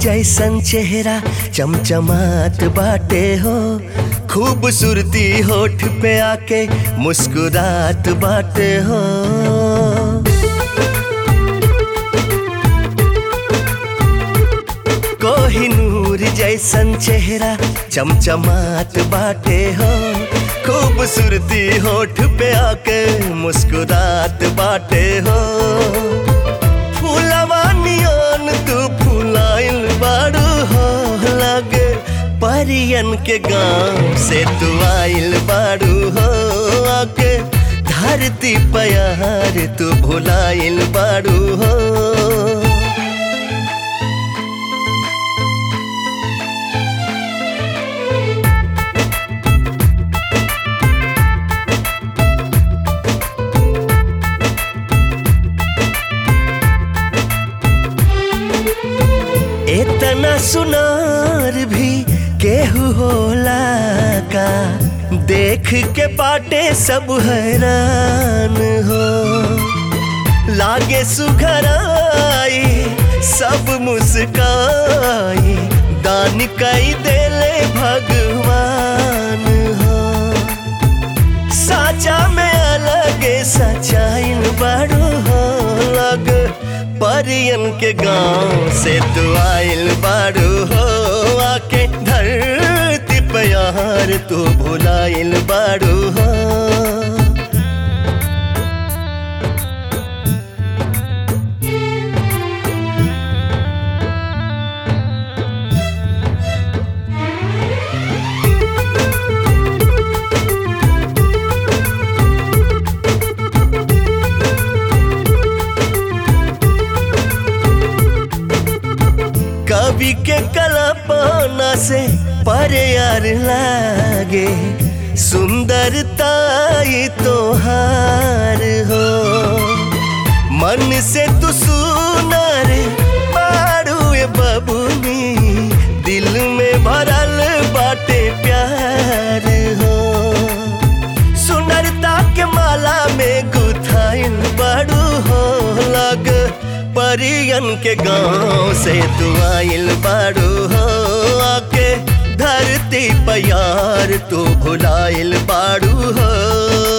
जैसन चेहरा चमचमात बाटे हो खूबसूरती होठ पे आके मुस्कुरात बाटे हो कोहिनूर जैसन चेहरा चमचमात बाटे हो खूबसूरती होठ पे आके मुस्कुरात बाटे हो फूलवा नियन तू फुलाइल बारू हो लगे परियन के गांव से तू आइल बारू हो आके धरती पयार तू भुलाइल बारू हो इतना सुनार भी केहू होला का देख के बाटे सब हैरान हो लागे सुघराई सब मुस्काई दान कई देले भगवान हो साचा में अलगे सचाइन बड़ो हो लग परियन के गांव से तू आइल बारू हो आके धरती पे यार तू भुलाइल बारू हो कवि के कल्पना से पर यार लागे सुंदरता ये तोहार हो मन से तू सुनर पारू ये बबुनी दिल में भरल बाटे प्यार हो सुंदरता के माला में गुथाइल बड़ू हो लग परियन के गांव से तू आइल बारू हो आके धरती पयार तू भुलाइल बारू हो